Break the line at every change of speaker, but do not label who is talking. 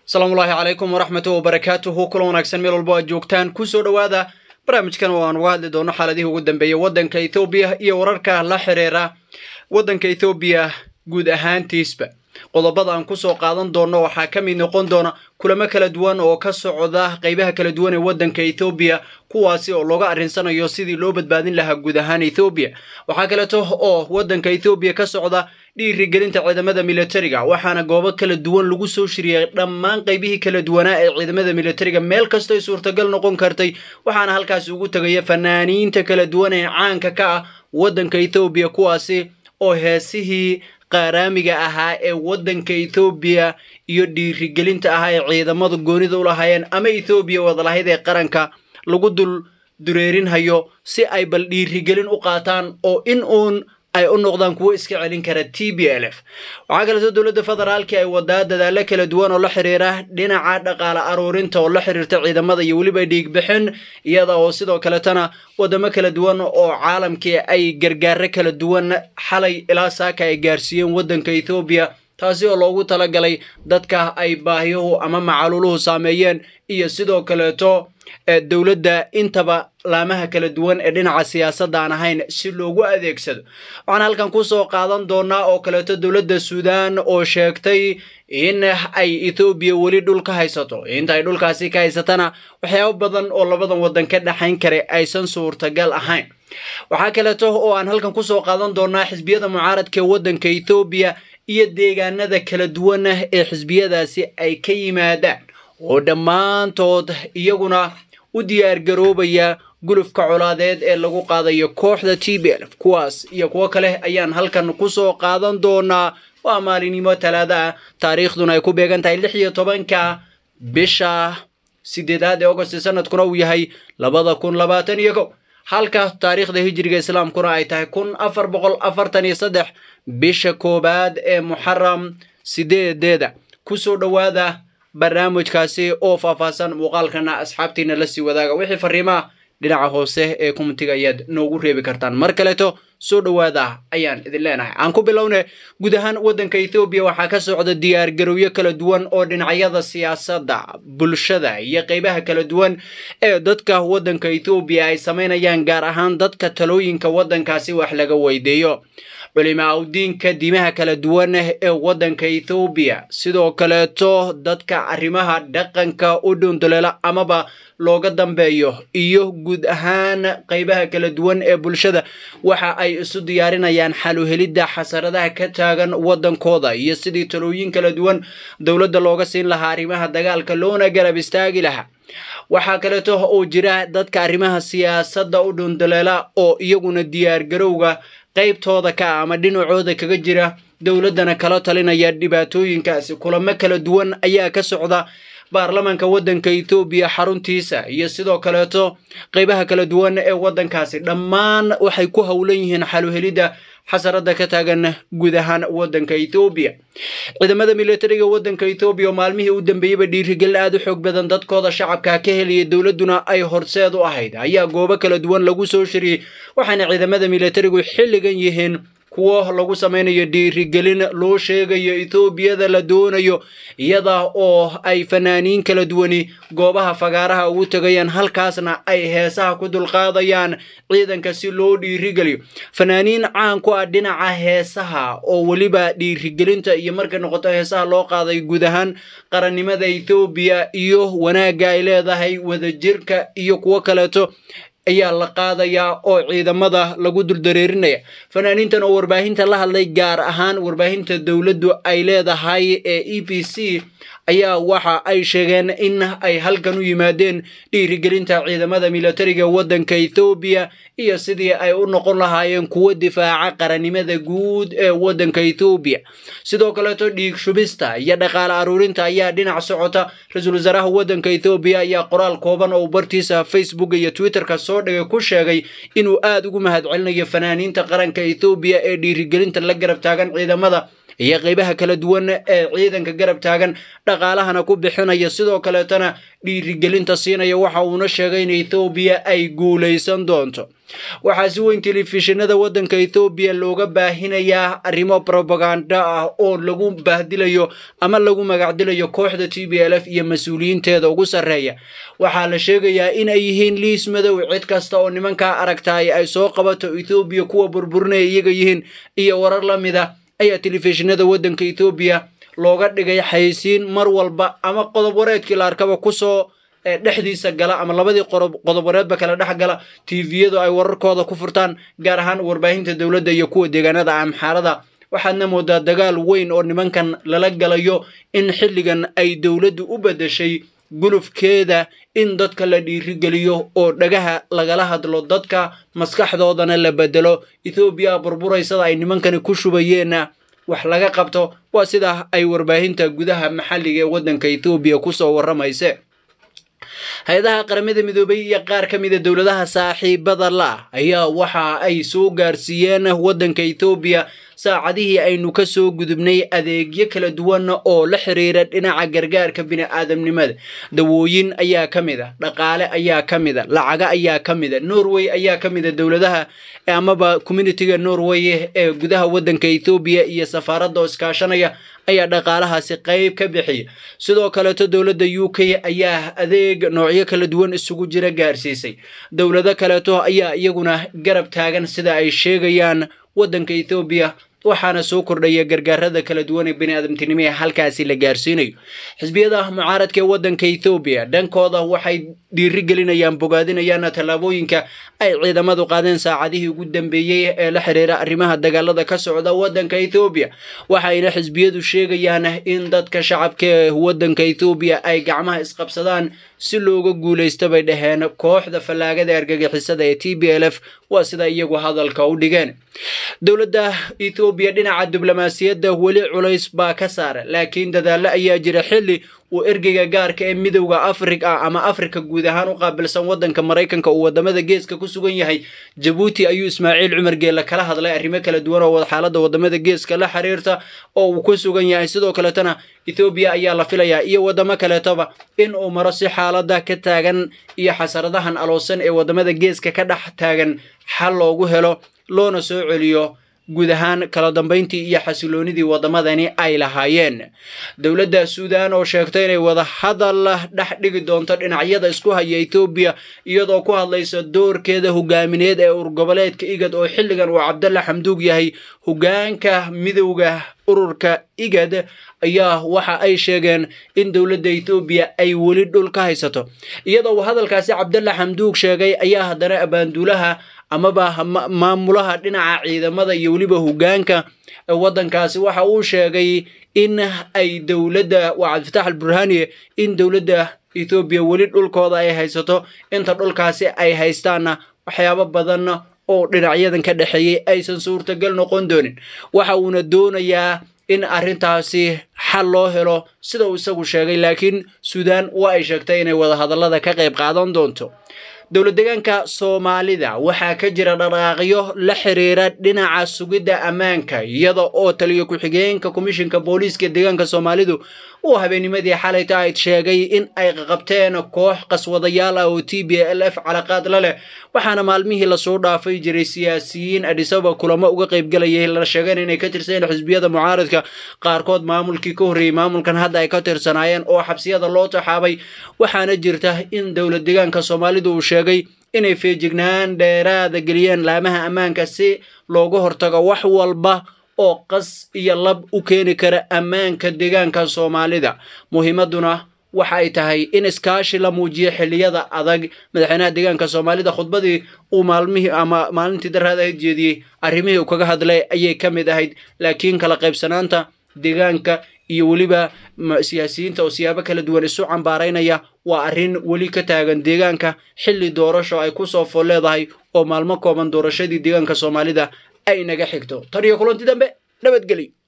asalaamullaahi calaykum waraxmatu wabarakaatuhu kula wanaagsan meel walbo aad joogtaan kusoo dhowaada barnaamijkan oo aan uga hadli doono xaaladihii ugu dambeeyey waddanka ethoobiya iyo wararka la xiriira waddanka ethoobiya guud ahaantiisba qodobada aan kusoo qaadan doono waxaa ka mid noqon doona kulamo kala duwan oo ka socda qeybaha kala duwan ee waddanka ethoobiya kuwaasi oo looga arrinsanayo sidii loo badbaadin lahaa guud ahaan ethoobiya waxaa kaleeto oo waddanka ethoobiya ka socda dhiirigelinta ciidamada militariga waxaana goobo kala duwan lagu soo shiriyay dhammaan qeybihii kala duwanaa ee ciidamada militariga meel kastoy suurtagal noqon kartay waxaana halkaasi ugu tegaya fanaaniinta kala duwan ee caanka ka ah waddanka ethoobiya kuwaasi oo heesihii qaaraamiga ahaa ee waddanka ethoobiya iyo dhiirigelinta ahaa ee ciidamadu goonida u lahaayeen ama ethoobiya wadalahayd ee qaranka lagu dul dureerinhayo si ay bal dhiirigelin u qaataan oo in uun ay u noqdaan kuwo iska celin kara t b l f waxaa kaleeto dowladda federaalki ay wadaa dadaalo kala duwan oo la xiriira dhinaca dhaqaale aruurinta oo la xiriirta ciidamada iyo weliba dhiigbixin iyada oo sidoo kaletana wadamo kala duwan oo caalamkii ay gargaaro kala duwan xalay ilaa saaka ay gaarsiiyeen waddanka ethoobiya taasi oo loogu talagalay dadka ay baahiyuhu ama macaluuluhu saameeyeen iyo sidoo kaleeto dowladda intaba laamaha kala duwan ee dhinaca siyaasadda aan ahayn si loogu adeegsado waxaan halkan kusoo qaadan doonaa oo kaleeto dowladda suudaan oo sheegtay in ay ethoobiya weli dhul ka haysato inta ay dhulkaasi ka haysatana waxyaabo badan oo labadan waddan ka dhexayn kara aysan suurtagal ahayn waxaa kaleeto oo aan halkan kusoo qaadan doonaa xisbiyada mucaaradka ee waddanka ethoobiya iyo deegaanada kala duwan ee xisbiyadaasi ay ka yimaadaan oo dhammaantood iyaguna u diyaargaroobaya gulufka colaadeed ee lagu qaadayo kooxda t b l kuwaas iyo kuwo kale ayaan halkan kusoo qaadan doonaa waa maalinimo talaada ah taariikhduna ay ku beegan tahay lix iyo tobanka bisha sideedaad ee agost sanadkuna uu yahay labada kun labaatan iyo kow halka taariikhda hijiriga islaamkuna ay tahay kun afar boqol afartan iyo saddex bisha koowaad ee muxaram sideedeeda kusoo dhowaada barnaamijkaasi oo faahfaahsan muuqaalkana asxaabtiina la sii wadaaga wixii fariimaha dhinaca hoose ee kumitiga ayaad noogu reebi kartaan mar kaleeto soo dhowaada ayaan idin leenahay aan ku bilowne guud ahaan waddanka ethoobiya waxaa ka socda diyaargarowyo kala duwan oo dhinacyada siyaasadda bulshada iyo qeybaha kala duwan ee dadka waddanka ethoobiya ay samaynayaan gaar ahaan dadka talooyinka waddankaasi wax laga weydiiyo culimaa udiinka diimaha kala duwan ee waddanka ethoobiya sidoo kaleeto dadka arrimaha dhaqanka u dhunduleela amaba looga dambeeyo iyo guud ahaan qeybaha kala duwan ee bulshada waxa ay isu diyaarinayaan xaluhelidda xasaradaha ka taagan waddankooda iyo sidii talooyin kala duwan dowladda looga siin lahaa arrimaha dagaalka loona garab istaagi lahaa waxaa kaleeto oo jira dadka arrimaha siyaasadda u dhunduleela oo iyaguna diyaargarowga qaybtooda ka ama dhinacooda kaga jira dowladdana kala talinaya dhibaatooyinkaasi kulamo kala duwan ayaa ka socda baarlamaanka waddanka ethoobiya xaruntiisa iyo sidoo kaleeto qeybaha kala duwan ee waddankaasi dhammaan waxay ku howlan yihiin xaluhelidda xasarada ka taagan guud ahaan waddanka ethoobiya ciidamada militariga waddanka ethoobiya oo maalmihii u dambeeyeyba dhiirigelin aad u xoog badan dadkooda shacabka ka heliyay dowladduna ay horseed u ahayd ayaa goobo kala duwan lagu soo shiriyey waxaana ciidamada militarigu xilligan yihiin kuwo lagu samaynayo dhiirigelin loo sheegayo ethoobiyada la doonayo iyada oo ay fanaaniin kala duwani goobaha fagaaraha ugu tegayaan halkaasna ay heesaha ku dulqaadayaan ciidanka si loo dhiirigeliyo fanaaniin caan ku ah dhinaca heesaha oo weliba dhiirigelinta iyo markay noqoto heesaha loo qaaday guud ahaan qarannimada ethoobiya iyo wanaagga ay leedahay wadajirka iyo kuwo kaleeto ayaa la qaadayaa oo ciidamada lagu duldareerinaya fanaaniintan oo warbaahinta la hadlay gaar ahaan warbaahinta dowladdu ay leedahay ee e b c ayaa waxa ay sheegeen in ay halkan u yimaadeen dhiirigelinta ciidamada militariga waddanka ethoobiya iyo sidii ay u noqon lahaayeen kuwo difaaca qarannimada guud ee waddanka ethoobiya sidoo kaleeto dhiig shubista iyo dhaqaale aruurinta ayaa dhinac socota ra-iisul wasaaraha waddanka ethoobiya ayaa qoraal kooban oo bartiisa facebook iyo twitterka soo dhigay ku sheegay inuu aad ugu mahadcelinayo fanaaniinta qaranka ethoobiya ee dhiirigelinta la garab taagan ciidamada iyo qeybaha kala duwan ee ciidanka garab taagan dhaqaalahana ku bixinaya sidoo kaleetana dhiirigelinta siinaya waxa uuna sheegay in ethoobiya ay guulaysan doonto waxaa si weyn telefishinada waddanka ethoobiya looga baahinayaa arrimo probaganda ah oo lagu baahdilayo ama lagu magacdilayo kooxda t b l f iyo mas-uuliyiinteeda ugu sarreeya waxaa la sheegayaa in ay yihiin liis madow cid kasta oo nimankaa aragtaay ay soo qabato ethoobiya kuwa burburinaya iyaga yihiin iyo warar la mid a ayaa telefishinada waddanka ethoobiya looga dhigay xaysiin mar walba ama qodob wareedkii la arkaba kusoo dhexdiisa gala ama labadii qodob wareedba kala dhex gala tviyadu ay wararkooda ku furtaan gaar ahaan warbaahinta dowladda iyo kuwa deegaanada amxaarada waxaadna moodaa dagaal weyn oo nimankan lala galayo in xilligan ay dowladdu u beddeshay gulufkeeda in dadka la dhiirigeliyo oo dhagaha lagala hadlo dadka maskaxdoodana la bedelo ethoobiya burburaysada ay nimankani ku shubayeenna wax laga qabto waa sida ay warbaahinta gudaha maxalliga ee waddanka ethoobiya kusoo warramayse hay-adaha qaramada midoobay iyo qaar ka mida dowladaha saaxiibada la ayaa waxa ay soo gaarsiiyeen waddanka ethoobiya saacadihii aynu ka soo gudubnay adeegyo kala duwan oo la xiriira dhinaca gargaarka bini'aadamnimada dawooyin ayaa ka mid a dhaqaale ayaa ka mid a lacaga ayaa ka mid a norway ayaa ka mid a dowladaha amaba communitiga norway ee gudaha waddanka ethoobiya iyo safaaradda oo iskaashanaya ayaa dhaqaalahaasi qayb ka bixiya sidoo kaleeto dowladda u k ayaa adeeg noocyo kala duwan isugu jira gaarsiisay dowlado kaleeto ayaa iyaguna garab taagan sida ay sheegayaan waddanka ethoobiya waxaana soo kordhaya gargaarada kala duwan ee biniaadamtinimo ee halkaasi la gaarsiinayo xisbiyada mucaaradka ee waddanka ethoobiya dhankooda waxay dhiirigelinayaan bogaadinayaana tallaabooyinka ay ciidamadu qaadeen saacadihii ugu dambeeyey ee la xiriira arrimaha dagaalada ka socda waddanka ethoobiya waxayna xisbiyadu sheegayaan in dadka shacabka ee waddanka ethoobiya ay gacmaha isqabsadaan si looga guulaysta bay dhaheen kooxda fallaagada argagixisada ee t b l f waa sida iyagu hadalka u dhigeen dowladda ethoobiya dhinaca diblomaasiyadda weli culays baa ka saara laakiin dadaallo ayaa jira xilli uu ergeyga gaarka ee midowda afrika ama afrika guud ahaan u qaabilsan waddanka maraykanka uu wadamada geeska ku sugan yahay jabuuti ayuu ismaaciil cumar geelle kala hadlay arrimo kala duwan oo xaaladda wadamada geeska la xiriirta oo uu ku sugan yahay sidoo kaletana ethoobiya ayaa la filayaa iyo wadamo kaleetoba in uu maro si xaalada ka taagan iyo xasaradahan aloosan ee wadamada geeska ka dhex taagan xal loogu helo loona soo celiyo guud ahaan kala dambayntii iyo xasiloonidii waddamadani ay lahaayeen dowladda suudaan oo sheegtay inay wada hadal dhex dhigi doonto dhinacyada isku haya ethoobiya iyadoo ku hadlaysa doorkeeda hogaamineed ee urgoboleedka igad oo xilligan uu cabdalla xamduug yahay hogaanka midowda ururka igad ayaa waxa ay sheegeen in dowladda ethoobiya ay weli dhul ka haysato iyadoo uu hadalkaasi cabdalla xamduug sheegay ayaa haddana abaanduulaha amaba maamulaha dhinaca ciidamada iyo weliba hogaanka waddankaasi waxa uu sheegay in ay dowladda waa cabdifatax alburhaniye in dowladda ethoobiya weli dhulkooda ay haysato inta dhulkaasi ay haystaanna waxyaabo badan oo dhinacyadan ka dhexeeyey aysan suurtagal noqon doonin waxa uuna doonayaa in arrintaasi xal loo helo sida uu isagu sheegay laakiin suudaan waa ay sheegtay inay wadahadallada ka qayb qaadan doonto dowlad deegaanka soomaalida waxaa ka jira dhaqaaqyo la xiriira dhinaca sugidda ammaanka iyada oo taliyo ku-xigeenka komishinka booliiska deegaanka soomaalidu uu habeenimadii xalayta ayd sheegay in ay qabteen koox qaswadayaal ah oo t b l f calaqaad la leh waxaana maalmihii lasoo dhaafay jiray siyaasiyiin adhisaba kulamo uga qaybgalayay la sheegeen inay ka tirsaneen xisbiyada mucaaradka qaarkood maamulkii ka horreeyey maamulkan hadda ay ka tirsanaayeen oo xabsiyada loo taxaabay waxaana jirta in dowlad deegaanka soomaalidu uu sheegay inay feejignaan dheeraada geliyeen laamaha ammaanka si looga hortago wax walba oo qas iyo lab u keeni kara ammaanka deegaanka soomaalida muhiimaduna waxa ay tahay in iskaashi la muujiyo xilliyada adag madaxweynaha deegaanka soomaalida khudbadii uu maalmihii ama maalintii daraad ahayd jeediyey arrimihii uu kaga hadlay ayay ka mid ahayd laakiin kala qaybsanaanta deegaanka iyo weliba siyaasiyiinta oo siyaabo kala duwan isu cambaaraynaya waa arrin weli ka taagan deegaanka xilli doorasho ay ku soo fool leedahay oo maalmo kooban doorashadii deegaanka soomaalida ay naga xigto tan iyo kulanti dambe nabadgelyo